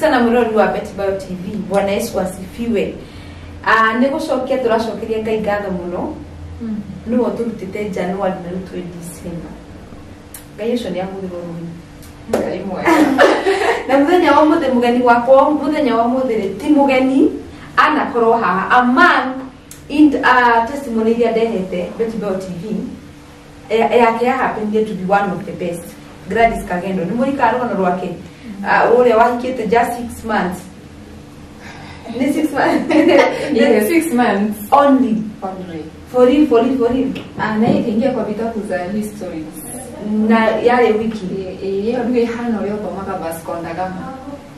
sana mwirori wa betbio tv bwana yesu asifiwe uh, nä gå cokia tå racokeria ngai ngatho må no nä wo tå rutä te januari na rä u twä dicemba ngai å cio nä ahå thä rwo Ngai mwega. na må thenya wa må thä må geni wakwa må thenya wa må thä rä ti må geni anakorwo haha a man in uh, testimony iria ndehete betbio tv eh, yake yahapenire to be one of the best gladys kagendo nä må rika rå rwake uh, å rä a wahikä te just six months nä six months Yeah, six months only only. for real for real for real Ah, na ikaingia kwa vitabu za histories. na yarä wiki iyo rä hana å rä a ũthomaga Vasco da Gama.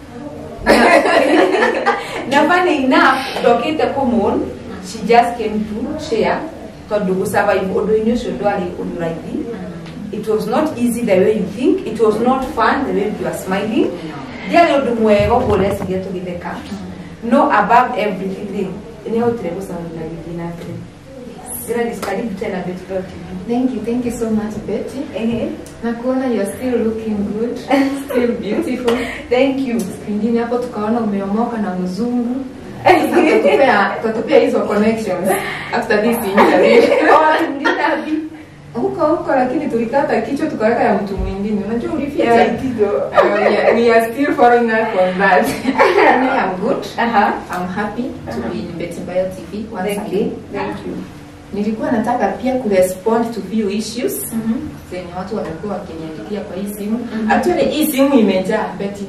na funny enough ndokite kumon she just came to share tondu gå survive å ndå-inä å cio ndwarä å ndå raithi it was not easy the way you think it was not fun the way you are smiling ndiarä å ndå mwega å guo reciria tå gä theka no above everything nä ahotire gå cawina gä thiä na mbere Gladys, karibu tena Betbel TV. Thank you, thank you so much Betty. Ehe. Na kuona you're still looking good, still beautiful. Thank you. Pengine hapo tukaona umeomoka na mzungu. Sasa tutatupea tutatupea hizo connections after this interview. Oh, ninabi. Huko huko lakini tulikata kichwa tukaweka ya mtu mwingine. Unajua ulifia Yeah, yeah. kido. Uh, we, are, we are still following up on that. Me, I'm good. Aha. I'm happy to be in Betty Bio TV once Thank again. you. Thank you. Nilikuwa nataka pia kurespond to few issues Mhm. zenye watu wamekuwa wakiniandikia kwa hii simu. Actually hii simu imejaa Betty.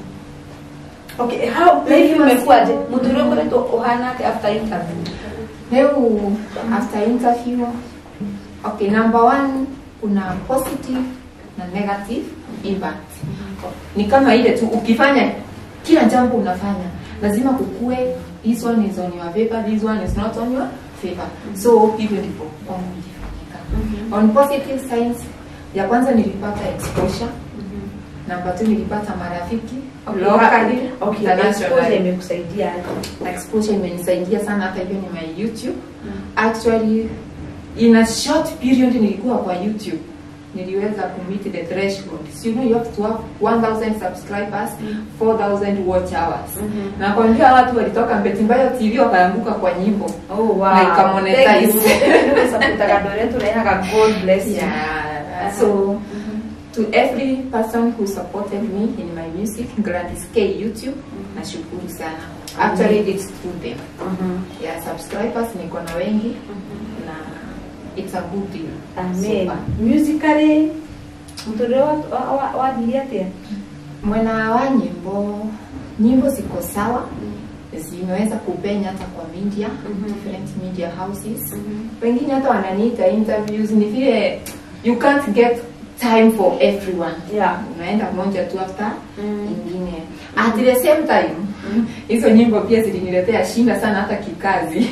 Okay, how maybe umekuaje? Mtu leo kwetu uhana yake after interview. Leo after interview, okay, number one kuna positive na negative impact. Ni kama ile tu ukifanya kila jambo unafanya lazima kukue this one is on your favor, this one is not on your favor. So hivyo ndivyo kwangu ilifanyika. On positive signs, ya kwanza nilipata exposure. Number two nilipata marafiki locally, Okay, exposure internationally. imekusaidia aje? exposure imenisaidia sana hata hivyo ni my youtube actually in a short period nilikuwa kwa youtube niliweza kumit the threshold so, you know you have to have 1000 subscribers 4000 watch hours Mhm. na kwambia watu walitoka Mbetimbaya TV wakaanguka kwa nyimbo Oh wow. Na ikamonetize. Thank you. Nimesapotaka dole tunayaga God bless you. yeah so to every person who supported me in my music Gladys K YouTube nashukuru sana actually it's through them Mhm. yeah subscribers niko na wengi na it's a good deal Amen. Super. Musically mtore wa wa- wa wadili atia? mwena wa nyimbo nyimbo ziko sawa zimeweza kupenya hata kwa media Mhm. different media houses wengine hata wananiita interviews ni vile you can't get time for everyone Yeah. unaenda moja tu after Mm. ingine at the same time hizo nyimbo pia ziliniletea shinda sana hata kikazi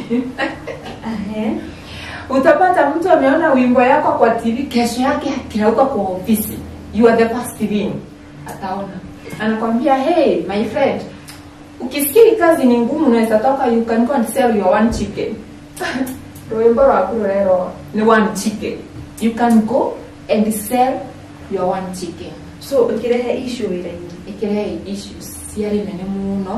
Ahe. utapata mtu ameona wimbo yako kwa tv kesho yake akirauka kwa ofisi you are the first thing ataona anakwambia hey my friend ukisikia hii kazi ni ngumu unaweza toka you can go and sell your one chicken rwimbo rwaku rero ni one chicken you can go and sell your one chicken So ukirehe issue wira-inĩ. ikirehe issues ciarĩ nene muno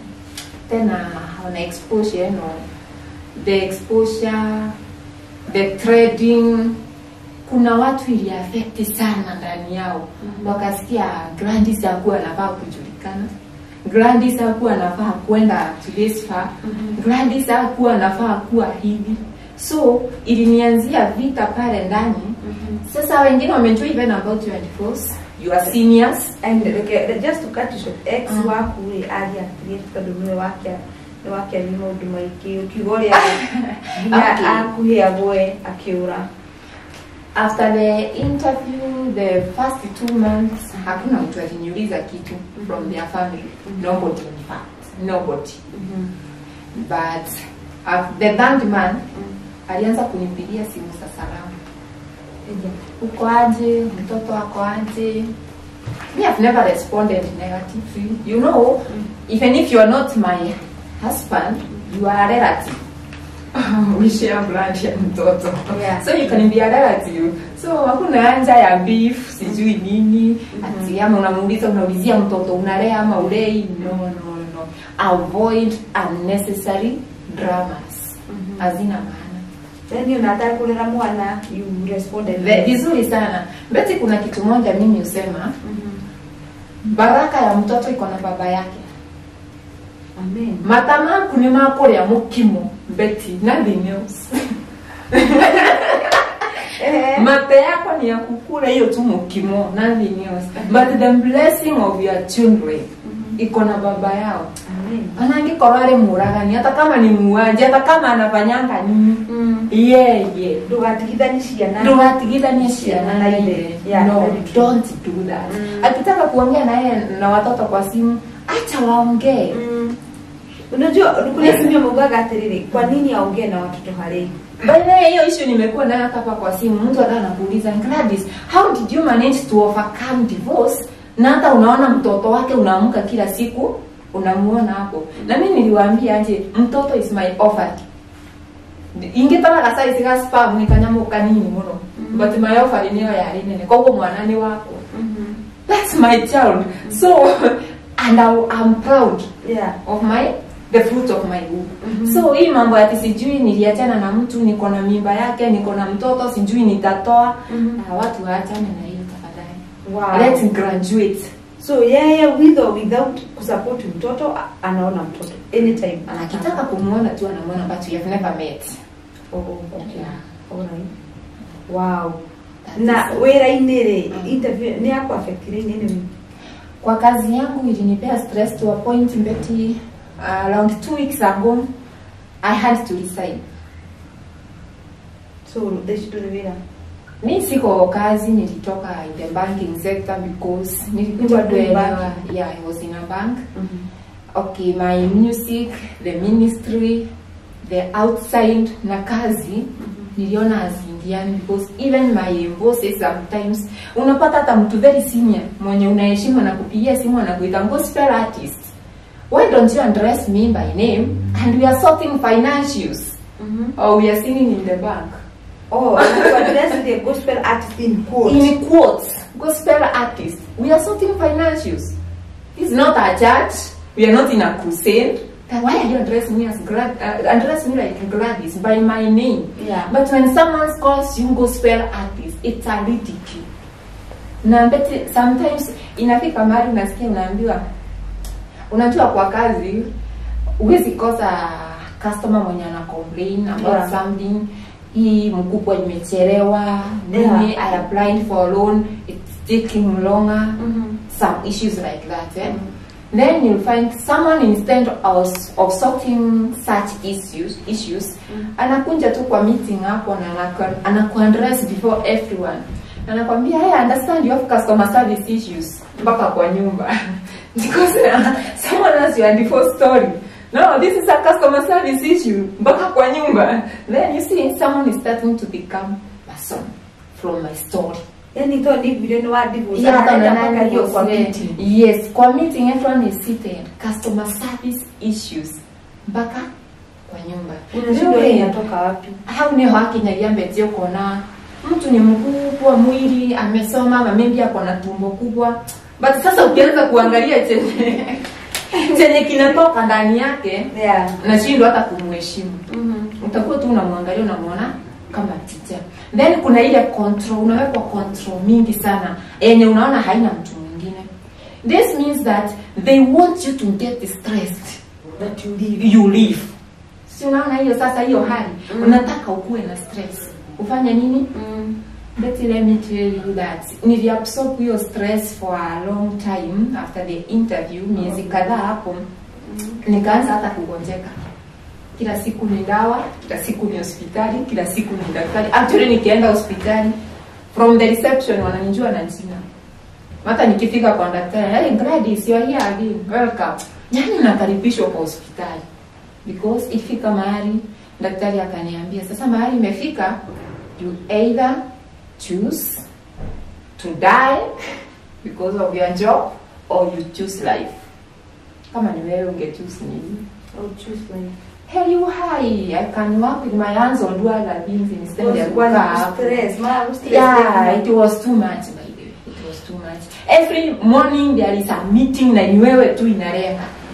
tena ona exposure no the exposure the trading kuna watu ili affect sana ndani yao Mhm. wakasikia Gladys hakuwa anafaa kujulikana Gladys hakuwa anafaa kwenda to this far Mhm. Gladys hakuwa anafaa kuwa hivi so ilinianzia vita pale ndani sasa wengine wamejua even about your divorce your seniors And okay, just to cut you short, ex Mm. waku rĩ ariatirie tondũ nĩwe wakĩa nĩ wakĩaria maũndũ maingĩ ũkiuga ũrĩa nginya Okay. akuhĩ agwe akĩũra after the interview the first two months hakuna mtu aliniuliza kitu from their family nobody in fact nobody but uh, the third man alianza kunipigia simu za salamu uko aje mtoto ako aje me have never responded negatively you know even if you are not my husband you are a relative we share blood ya mtoto Yeah. so you can be a relative so hakuna anja ya beef sijui nini ati ama unamuuliza unaulizia mtoto unalea ama ulei no no emotional avoid unnecessary dramas hazina maana then unataka kulera mwana you responded Ve- vizuri sana beti kuna kitu moja mimi husema baraka ya mtoto iko na baba yake amen mata maku nä makå rä a må kimo beti nothing else eh mate yako ni ya kukula hiyo tu mukimo nothing else but the blessing of your children iko na baba yao amen anangikorwo arä må ragani hata kama ni muaji hata kama anafanyanga nini yeye ndugatigithanie ciana ndugatigithanie ciana na ile Yeah, no very true. don't do that Mm. akitaka kuongea na yeye na watoto kwa simu acha waongee Mm. unajua kuna simu ameugaga atiriri kwa nini aongee na watoto harei By the way, hiyo issue nimekuwa nayo hata hapa kwa simu. Mtu hata anakuuliza Gladys, how did you manage to overcome divorce? Na hata unaona mtoto wake unaamka kila siku unamuona hapo. Na mimi niliwaambia aje, mtoto is my offer. Ingetaka kasa isiga spam ni kanyamo kanini muno. But my offer niyo yari nene. Kwa hiyo mwana ni wako. That's my child. So and I, I'm proud yeah of my the fruit of my womb. So hii mambo ati sijui niliachana na mtu niko na mimba yake niko na mtoto sijui nitatoa Mhm. Ah, watu waachane na hiyo tafadhali. wow Let's graduate. so yeye with or without kusupport mtoto a- anaona mtoto anytime Akitaka kumuona tu anamuona but we have never met. oh, okay. Alright. wow That na is- wira-inĩ rĩ interview nĩ yakũ affectire nini kwa kazi yangu ilinipea stress to a point mbeti uh, around two weeks ago I had to resign. so thecitũrĩ wĩra mi siko kazi nilitoka in the banking sector because nilikuja You were doing kuelewa banking? yeah I was in a bank okay my music the ministry the outside na kazi niliona haziingiani because even my bosses sometimes unapata hata mtu very senior mwenye unaheshimu anakupigia simu anakuita gospel artist why don't you address me by name and we are sorting financials or we are singing in the bank oh to address the gospel artist in quotes in quotes, gospel artist. We are sorting financials. This is not a church. We are not in a crusade. Then why are you addressing me as Glad, uh, address me like Gladys by my name? Yeah. But when someone calls you gospel artist, it's a ridicule. Na beti, sometimes inafika mahali unasikia unaambiwa, unajua kwa kazi huwezi kosa customer mwenye ana complain about Yeah. something hii mkubwa imechelewa nini Yeah. I applied for loan it's taking longer Mhm. some issues like that eh? then you'll find someone instead of, of sorting such issues issues anakunja tu kwa meeting hapo na anaku- anakuaddress before everyone anakwambia hey, I understand you have customer service issues mpaka kwa nyumba because uh, someone has your default story no this is a customer service issue mpaka kwa nyumba then you see someone is starting to become person from my story yani to ni vile ni wa divorce Yeah, analeta hata mpaka nani hiyo kwa was there. meeting Yes, kwa meeting everyone is seated. Customer service issues. Mpaka kwa nyumba. unashindwa Ndio, hii inatoka wapi hau niho hakinyagia mbetio kona mtu ni mkubwa mwili amesoma ama maybe ako na tumbo kubwa but sasa ukianza kuangalia chenye chenye kinatoka ndani yake yeah nashindwa hata kumheshimu utakuwa tu unamwangalia unamwona kama teacher then kuna ile control unawekwa control mingi sana yenye unaona haina mtu mwingine this means that they want you to get stressed that you leave you live si unaona hiyo sasa hiyo hali unataka ukuwe na stress ufanye nini But let me tell you that niliabsorb hiyo stress for a long time after the interview miezi kadhaa hapo nikaanza hata kugonjeka kila siku ni dawa kila siku ni hospitali kila siku ni daktari actually nikienda hospitali from the reception wananijua na jina hata nikifika kwa daktari hey Gladys you are here again welcome yani nakaribishwa kwa hospitali because ikifika mahali daktari akaniambia sasa mahali imefika you either choose to die because of your job or you choose life kama ni wewe unge choose nini oh choose life hell you high i can work with my hands or do other things instead Was- ya was kukaa hapo. stress ma stress yeah it was too much by the way it was too much every morning there is a meeting na ni wewe tu inalenga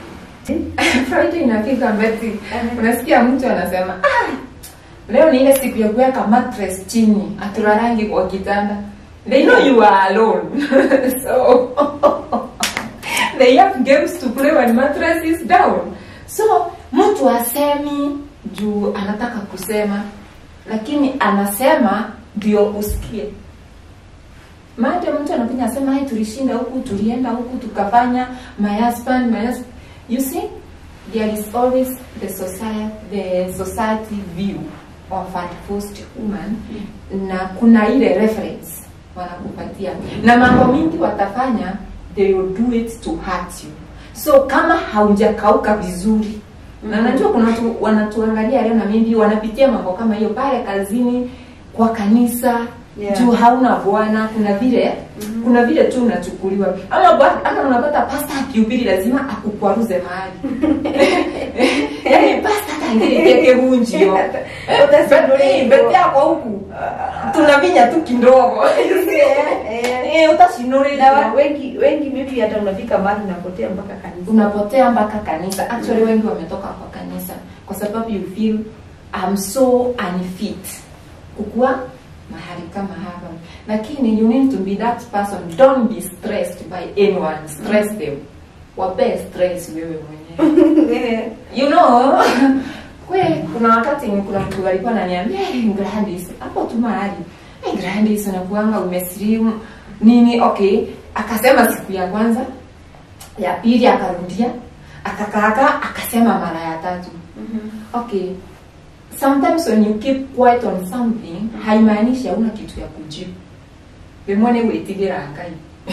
Friday inafika Betty, unasikia mtu anasema ah, leo ni ile siku ya kuweka mattress chini, atulalangi kwa kitanda. They know you are alone. so they have games to play when mattress is down. So mtu asemi juu anataka kusema, lakini anasema ndio usikie. Maana mtu anakuja asema hai tulishinda huku, tulienda huku, tukafanya my husband, my husband. You see, there is always the society, the society view of a divorced woman na kuna ile reference wanakupatia na mambo mingi watafanya they will do it to hurt you so kama haujakauka vizuri na najua kuna watu wanatuangalia leo na maybe wanapitia mambo kama hiyo pale kazini kwa kanisa Yeah. juu hauna bwana kuna vile kuna vile tu unachukuliwa ama bwa- ama unapata pasta akihubiri lazima akukwaruze mahali yaani pasta tangilikeke hunjio bete yako huku tunavinya tu kidogo Eh, na utashinurira wa- wengi wengi maybe hata unafika mahali unapotea mpaka kanisa unapotea mpaka kanisa actually wengi wametoka kwa kanisa kwa sababu you feel I'm so unfit kukuwa mahali kama hapa lakini you need to be that person don't be stressed by anyone stress them wapee stress wewe mwenyewe you know kwe kuna wakati kuna mtu alikuwa ananiambia hey, Gladys hapo tu mahali hey, Gladys unakuanga umesilimu nini okay akasema siku ya kwanza ya pili akarudia akakaaka akasema mara ya tatu okay sometimes when you keep quiet on something haimaanishi hauna kitu ya kujibu vimwone gwĩtigĩra ngai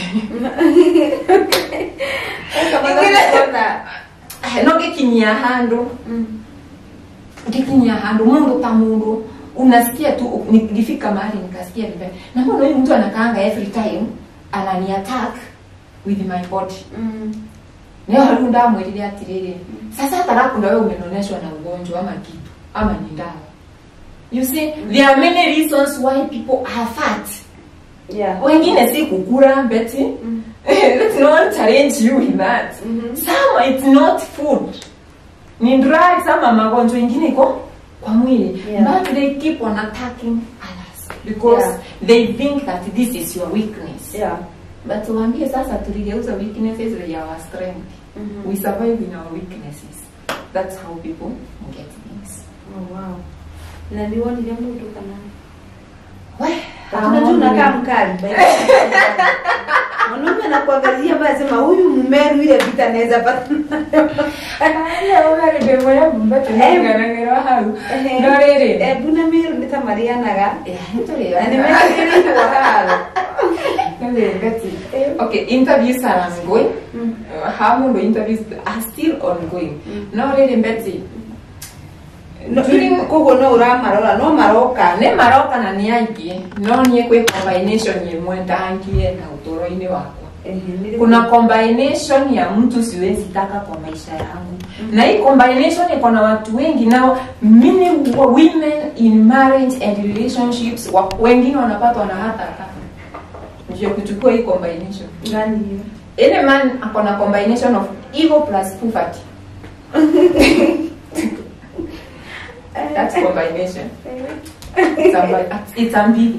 no gĩkinyia handũ gĩkinyia handũ mundu ta mundu unasikia tu nikifika mahali nikasikia vibaya na mbona huyu mtu anakaanga every time anani attack with my body nio hariu ndamwirire atiriri sasa atarakunda wewe umenoneshwa na ugonjwa ama kitu ama ni ndawa you see there are many reasons why people are fat yeah wengine si kukura beti let's not challenge you with that some it's not food ni drugs ama magonjwa ingine iko kwa mwili Yeah. but they keep on attacking others because Yeah. they think that this is your weakness yeah but tuambie sasa tuligeuza weaknesses they are our strength we survive in our weaknesses that's how people get things oh wow na niwonire mundu kana we unajua unakaa mkali mwanaume anakuangazia mbaya sema huyu mmeru ile vita naweza pata ndemoyambatunanganagirwa hau no rĩrĩ ebu na meru nĩ ta marianaga Eh, na nĩtũrĩonaga. nĩ mekĩrĩirwo haro Nĩrĩ, Betty. okay interviews are ongoing uh, how mũndũ interviews are still ongoing no rĩrĩ Betty During- koguo no ũramarora no maroka nĩ maroka na nĩ aingĩ no niĩ kwĩ combination ĩmwe ndangienda ũtũro-inĩ wakwa kuna combination ya mtu siwezi taka kwa maisha yangu na hii combination iko na watu wengi nao many wo- women in marriage and relationships wa- wengine wanapatwa na hata hata ndio kuchukua hii combination gani hiyo any man ako na combination of ego plus poverty that's combination it's, a, it's ambiguous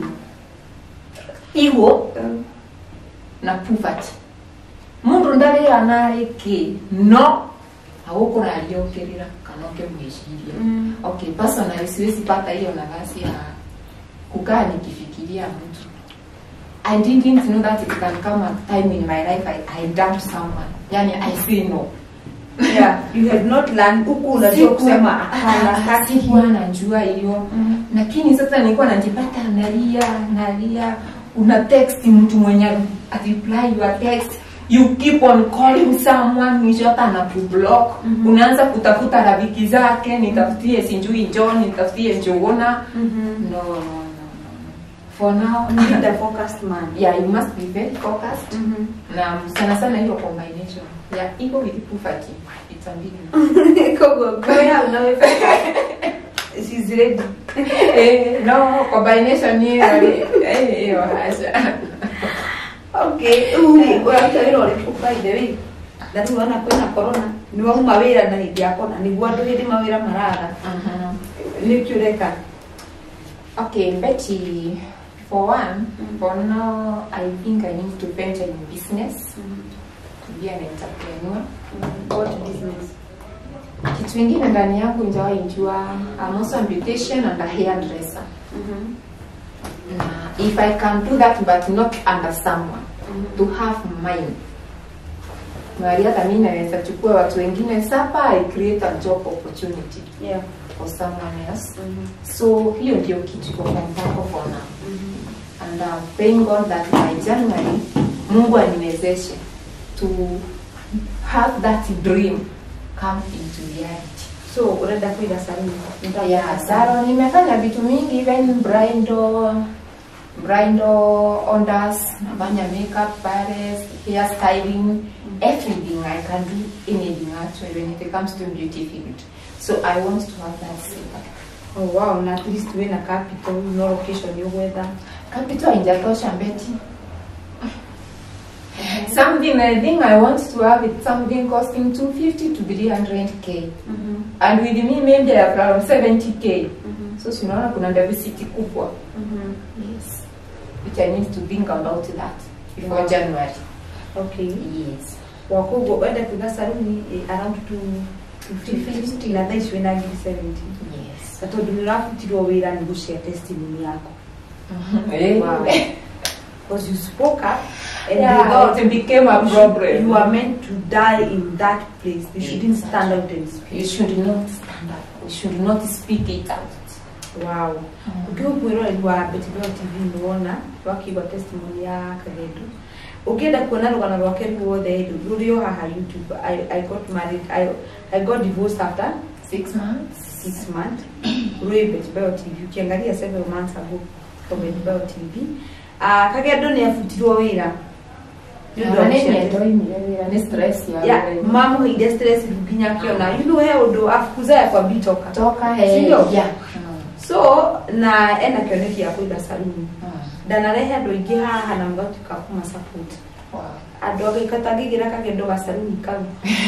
ego na poverty mundu ndarĩra narĩ kä no agũkũraria ũkĩrĩra kana ũkĩmwĩciria okay personally siwezi pata hiyo nafasi ya kukaa nikifikiria mtu I didn't know that it can come a time in my life I, I dump someone yani I say no yeah you have not learned huku unajua kusema hapana hataki sikuwa najua hiyo lakini sasa nilikuwa najipata nalia nalia una text mtu mwenye reply your text you keep on calling someone mwisho hata anakublock unaanza kutafuta rafiki zake nitafutie sijui John nitafutie Njuguna no, no, no, no. for now need a focused man yeah you must be very focused na sana sana hiyo combination ya yeah, ego with poverty it's ambiguous koguo goya unawe she's ready eh, no combination hiyo eh, hiyo hasha okay uwi unaweza hilo lipo by the way na rĩu ona kwĩna corona nĩ wauma wĩra na hĩndĩ ya corona nĩguo andũ hĩndĩ mawĩra maraga Mhm. nĩkĩ ũreka Okay, Betty, for one, for now, I think I need to venture in business, to be an entrepreneur. what business Kitu ingine ndani yangu injawahi jua, I'm also a beautician and a hairdresser. Na if I can do that but not under someone, to have mine. Mahali hata mimi naweza chukua watu wengine sapa, I create a job opportunity yeah for someone else. So hiyo ndio kitu iko kwa mpango for now. and I'm praying God that by January Mungu aniwezeshe to have that dream come into reality. so unaenda kuiga saluni Yeah, Saro nimefanya vitu mingi even bridal bridal orders, nafanya makeup, pares, hair styling, everything I can do anything actually when it comes to beauty field. So I want to have that setup. oh wow na at least wĩna capital no location ũgwetha Capital haijatosha Betty. Something I think I want to have it something costing 250 to 300k. And with me maybe around 70k. So tunaona kuna deficit kubwa. Yes. Which I need to think about that before Wow. January. okay Yes. wakoguo wenda kuiga saluni eh, around 250 na thaa ici wĩna ngiri 70 Yes. na tondũ nĩ ũrabutirwo wĩra nĩ gũshare testimony yako Eh. Wow. because you spoke up and Yeah, you thought it became a you problem. should- you are meant to die in that place you shouldn't stand out and speak You should not stand up. You should not speak it out. wow ukiwa mwiroreri wa betibeo tv nĩwona wakigwa testimony ya kagendu ũngĩenda kuona rũgano rwake ruothe rũrĩ o haha youtube I, i got married I, i got divorced after Six months. six months rwĩ betibeo tv ukiangalia several months ago kwa betibeo tv uh, kagendo nĩ abutirwo wĩra Nĩ ũndũ wa Nĩ gũciara nyendoimire wĩra nĩ stress ya ya wĩra. mamuheire stress rĩu nginya akĩona you know he ũndũ afukuza yakwambi toka toka he Sindio? yeah. so na ena kĩoneki ya kũiga saluni Mm. ndanarehe andũ aingĩ haha na mũgatuĩka kuma support Wow. andũ agĩka tangĩgĩra kagendo ga saluni kau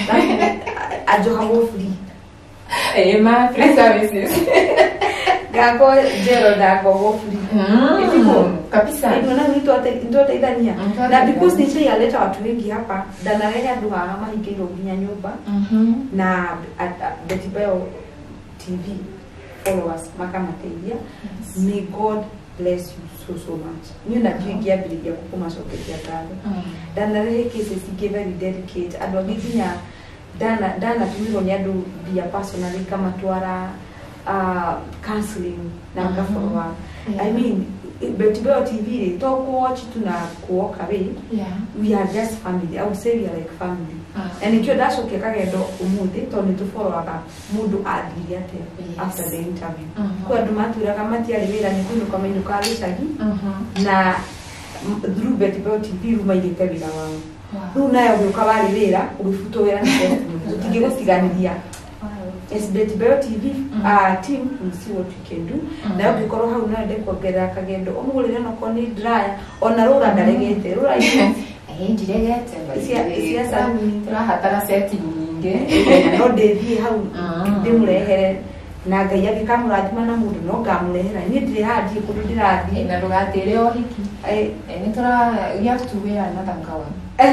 anjohagwo free Eh, ma free services. ngako njero ndangogwo free Mm. Kabisa. Ndio nitwateithania Mm, na because nishaialeta watu wengi hapa ndanarehe andũ haha mahingĩirwo nginya nyũmba Mhm. na Betibeo TV followers makamateithia may God bless you so so much niĩ na ndiũ ingĩambĩrĩria kũmacokeria ngatho Mm. ndanarehe cases ingĩ very delicate andũ angĩ nginya ndana- ndanatũmirwo nĩ andũ mbia personally ngamatwara uh, counseling na Mhm. ngafollow up Yeah. I mean Betibeo TV rĩ to kuwatch tu na kuoka wĩ Yeah. we are just family I would say we are like family Ah. na nĩkĩo ndacokia kagendo ũmũthĩ tondũ nĩ tũboroaga mũndũ athire atĩa Yes. after the interview Mhm. kwĩ andũ matwĩraga matiarĩ wĩra nĩ kũinũka mainũkaga gĩcagi Mhm. na m- through Betibeo TV rĩu maigĩte wĩra wao Wow. rĩu nayo ũgĩũka warĩ wĩra ũgĩbutwo wĩra nĩ testimony tũtingĩgũtiganĩria Wow. yes Betibeo TV Mhm. uh, team will see what we can do Mhm. nayo ũngĩkorwo hau no ende kuongerera kagendo ũmũgũrĩre nokorwo nĩ dryer ona rũra ndaregete rũra Eh, ndiregete Cia- cia saluni. tũrahatara seti nyingĩ no ndĩthiĩ hau Mm. ndĩmũrehere na ngai angĩkamũrathima na mũndũ no ngamũrehera niĩ ndirĩ haha ndirĩ kũndũ Eh, ndĩrathiĩ na ndũgatĩre o hiki Eh, Eh, nĩ tũra we have to wear another gown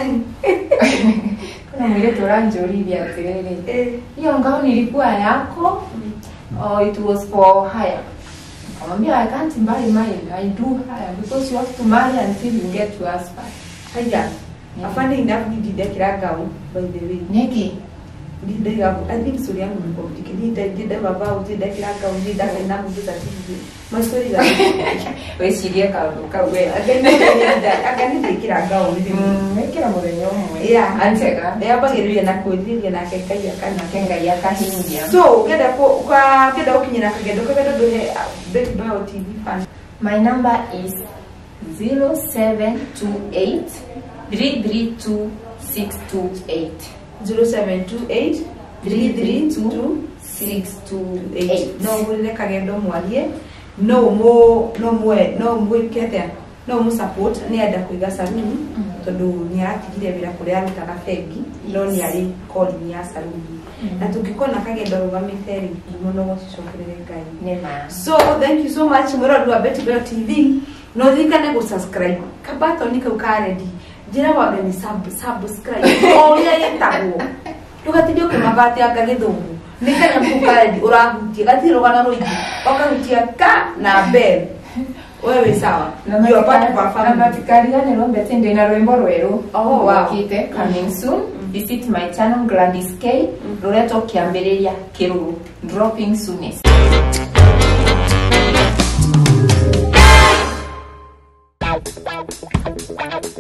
kuna mwĩrĩtu ũranjũrithia atĩrĩrĩ eh, hiyo gown ilikuwa yako or it was for hire Nikamwambia I can't marry mine I do hire because you have to marry until you get to husband haya afande enough ndindekĩra ngau by the way nĩkĩ ndindaiga i think story yangu ni complicated ndindaiga bao ndindekĩra ngau ndindakaina mũndũ certificate my story is wĩcirie kaũndũ kau we anga nindĩkĩra ngau Mm, wĩkĩra mũthenya ũmwe Yeah. antega yambagĩrĩria na kwĩrirĩria nake ngai akana nake ngai akahingia so ũngĩenda kũ- kwa- ũngĩenda gũkinyĩra kagendo kagendo ndũhe betbio tv fan My number is 0728 332 628. 0728 332 628. no ũhũrĩre kagendo mwarie no mũ no mwe no mwĩke atĩa no må support nä enda kå iga saruni tondå nä aratigire wä ra kå rä a arutaga bengi no nä arä korini ya saruni na tå ngä korwo na kagendo rå gamä te rä må no gå cicokerere ngai Nema. so thank you so much mwä wa betibeo tv no thikane gå subscribe kabatoni kau karedi njä ra wambe nä subscribe o å rä a gä tagwo ndå gatindio kä mabateanga gä thångu nä kanyamå karedi å rahutie gatirä rå rå ingä okahutia ka na bel we wä sawa Na You are part of our matika- na family. matikariganirwo mbete ndä na rwimbo rwerå Oh, wow. rukite coming soon visit my channel Gladys K ruretwo kiambiriria kiruru dropping soonest